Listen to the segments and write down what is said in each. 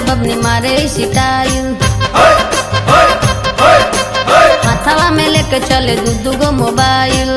बबनी मारे सिटाइल हथवा में लेके चले दू दू गो मोबाइल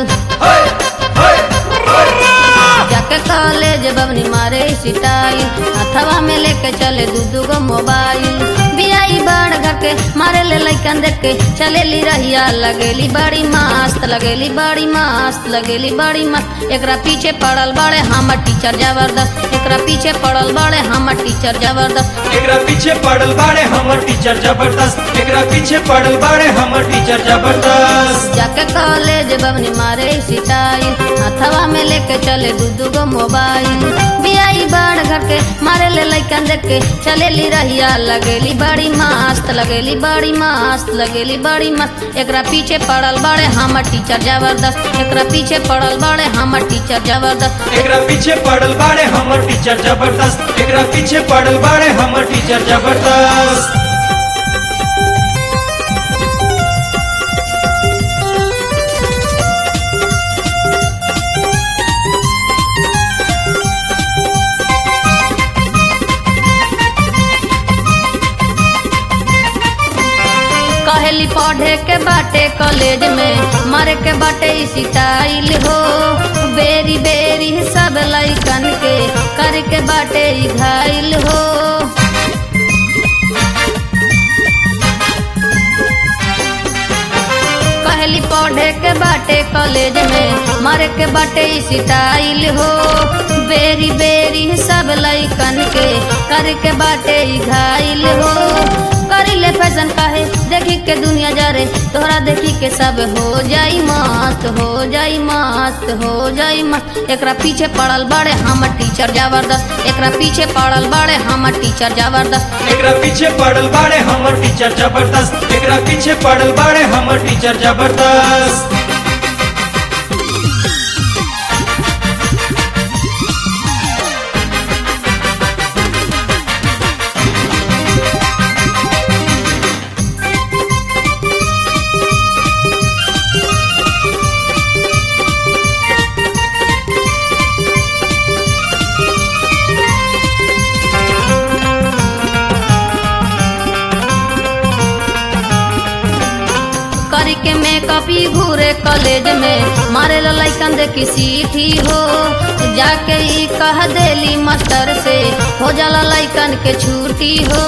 जाके कॉलेज बबनी मारे सिटाइल हथवा में लेके चले दू दू गो मोबाइल बियाई बाढ़ घर के मारे ले लइकन देख के चलेली रहिया लगेली बड़ी मस्त लगेली बड़ी मस्त लगेली बड़ी मस्त एकरा पीछे पड़ल बड़े हमर टीचर जबरदस्त एकरा पीछे पड़ल बड़े हमर टीचर जबरदस्त एकरा पीछे पड़ल बाड़े हमर टीचर जबरदस्त एकरा पीछे पड़ल बाड़े हमर टीचर जबरदस्त जाके कॉलेज बबनी मारे सिटाइल हथवा में लेके चले दू दू गो मोबाइल बियाई बाढ़ घर के मारे ले लइकन देख के चलेली रहिया लगेली बड़ी मस्त लगेली बड़ी मस्त लगेली बड़ी मस्त एकरा पीछे पड़ल बड़े हमर टीचर जबरदस्त एकरा पीछे पड़ल बड़े हमर टीचर जबरदस्त एकरा पीछे पड़ल बाड़े हमर टीचर जबरदस्त एकरा पीछे पड़ल बाड़े हमर टीचर जबरदस्त कहेली पढ़े के बाटे कॉलेज में मरे के बाटे सिटाइल हो बेरी बेरी सब लइकन के कर के बाटे ई घायल हो कहली पढ़े के बाटे कॉलेज में मरे के बाटे सिटाइल हो बेरी बेरी सब लइकन के कर के बाटे ई घायल हो करिले फैशन काहे देखी के दुनिया जरे तोहरा देखी के सब हो जाई मस्त हो जाई मस्त हो जाई मस्त एकरा पीछे पड़ल बड़े हमर टीचर जबरदस्त एकरा पीछे पड़ल बड़े हमर टीचर जबरदस्त एकरा पीछे पड़ल बाड़े हमर टीचर जबरदस्त एकरा पीछे पड़ल बाड़े हमर टीचर जबरदस्त करी के मेकअप ही घूरे कॉलेज में मारे ला लइकन दे किसी थी हो जाके ई कह देली मास्टर से हो जाला लइकन के छुट्टी हो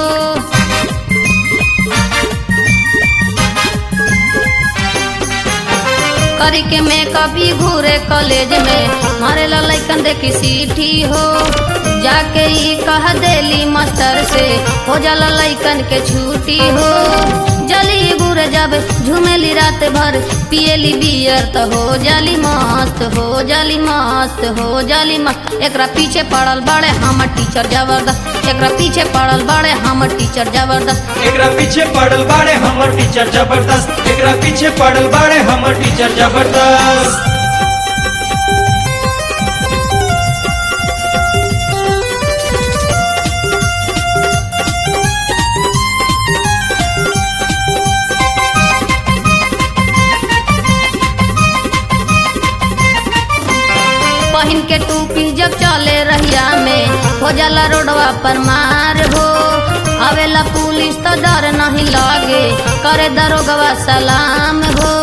करी के मेकअप ही घूरे कॉलेज में मारे ला लइकन दे किसी थी हो जाके ई कह देली मास्टर से हो जाला लइकन के छुट्टी हो जली बुरे जब झूमेली रात भर पियली बियर तो हो जाली मस्त हो जाली मस्त हो जाली मस्त एकरा पीछे पड़ल बड़े हमर टीचर जबरदस्त एकरा पीछे पड़ल बड़े हमर टीचर जबरदस्त एकरा पीछे पड़ल बाड़े हमर टीचर जबरदस्त एकरा पीछे पड़ल बाड़े हमर टीचर जबरदस्त पहिन के टूपी जब चले रहिया में हो जाला रोडवा पर मार हो आवेला पुलिस तो डर नहीं लागे करे दरोगवा सलाम हो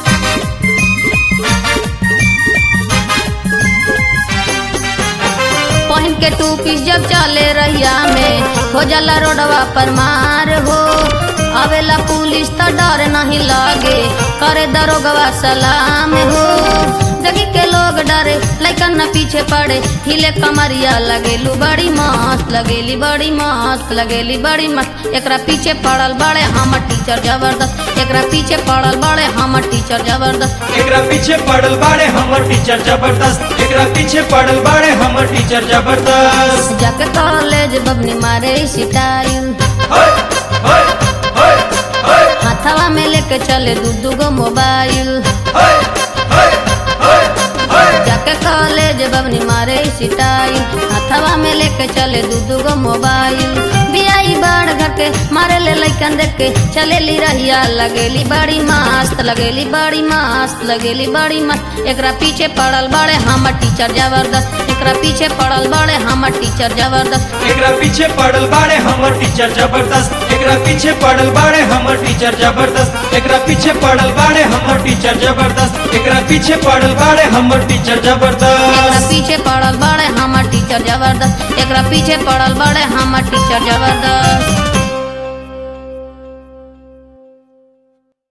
पहिन के टूपी जब चले रहिया में हो जाला रोडवा पर मार हो आवेला पुलिस तो डर नहीं लागे करे दरोगवा सलाम हो देखी के लोग डरे लइकन न पीछे पड़े हिले कमरिया लगेलू बड़ी मस्त लगेली बड़ी मस्त लगेली बड़ी मस्त एकरा पीछे पड़ल बड़े हमर टीचर जबरदस्त एकरा पीछे पड़ल बड़े हमर टीचर जबरदस्त एकरा पीछे पड़ल बाड़े हमर टीचर जबरदस्त एकरा पीछे पड़ल बाड़े हमर टीचर जबरदस्त जाके कॉलेज बबनी मारे सिटाइल होय होय होय होय हाथवा में लेके चले दू दू गो मोबाइल होय होय होय होय जाके कॉलेज बबनी मारे सिटाइल हथवा में लेके चले दू दू गो मोबाइल बियाई बाढ़ घर के मारे ले लैकन देख के चलेली रहिया लगेली बड़ी मस्त लगेली बड़ी मस्त लगेली बड़ी मस्त एकरा पीछे पड़ल बड़े हमर टीचर जबरदस्त एकरा पीछे पड़ल बड़े हमर टीचर जबरदस्त एकरा पीछे पड़ल बाड़े हमर टीचर जबरदस्त एकरा पीछे पड़ल बाड़े हमर टीचर जबरदस्त एकरा पीछे पड़ल बाड़े हमर टीचर जबरदस्त एकरा पीछे पड़ल बाड़े हमर टीचर एकरा जबरदस्त पीछे पड़ल बड़े हमर टीचर जबरदस्त एकरा पीछे पड़ल बड़े हमर टीचर जबरदस्त